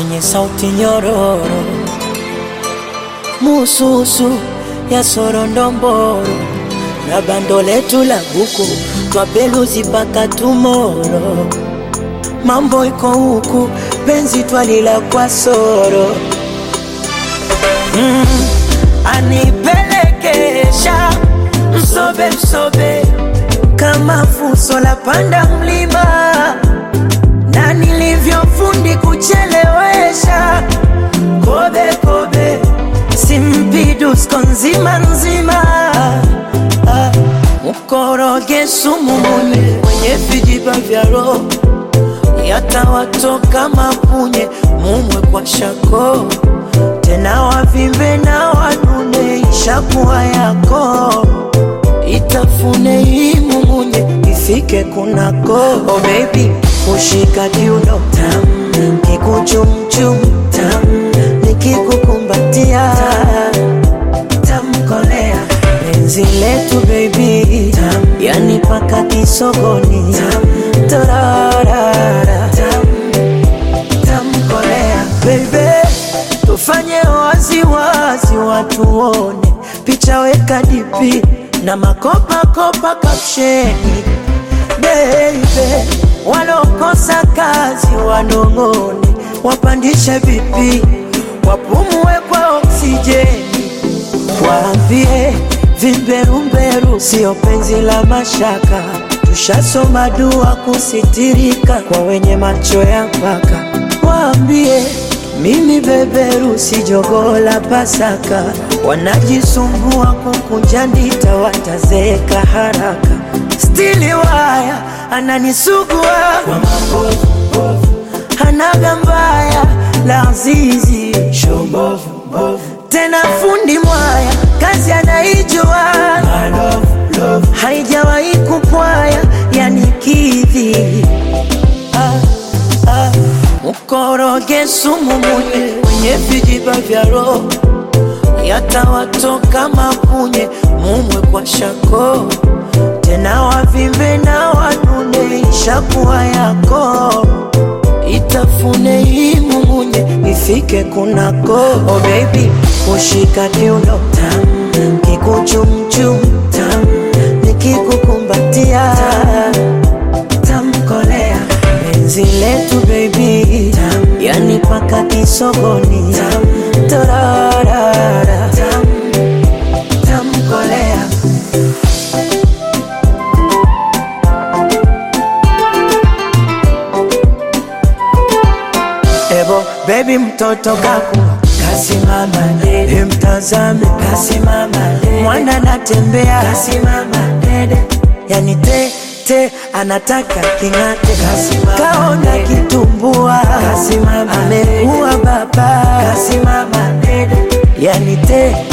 mwenye sauti nyororo, mususu ya sorondomboro na bando letu la buku twapeluzi mpaka tumoro. Mambo iko huku, penzi twalila kwa soro mm, anipelekesha msobe msobe kama fuso la panda mlima na nilivyofundi kuchelewesha kobe kobe simpidusko nzima nzima ah, mkoroge sumu munye mwenye vijiba vya roho yatawatoka mapunye mumwe kwa shako tena wavimbe na wanune ishakuwa yako itafune hii mumunye ifike kunako oh baby kushika kiuno tam kikuchumchum tam nikikukumbatia tamkolea penzi letu baby tam yani paka kisogoni tam torarara tam tamkolea baby tufanye waziwazi watu wone picha weka dipi na makopakopa kapsheni beibe walokosa kazi wanong'one wapandishe vipi wapumue kwa oksijeni waambie vimberumberu sio penzi la mashaka tushasoma dua kusitirika kwa wenye macho ya mpaka waambie mimi beberu si jogoo la Pasaka, wanajisumbua kukunja ndita, watazeeka haraka. Stili waya ananisugua kwa mabovu, hanaga mbaya la azizi tena fundi mwaya kazi anaijua haijawahi kupwaya yanikidhi ah, ah. Mkoroge sumu munye mwenye vijiba vya roho yatawatoka mapunye mumwe kwa shako tena wavimbe na wanune ishakuwa yako itafune hii mumunye ifike kunako oh baby kushika kiuno tam kikuchumchum tam nikikukumbatia tamkolea penzi letu baby tam yani paka kisogoni tam torarara tam tamkolea Ebo baby mtoto kaku kasimama dede, mtazame kasimama dede, mwana anatembea kasimama dede, yani te te anataka king'ate, kasimama kaona kitumbua, kasimama amekuwa baba, kasimama dede, yani te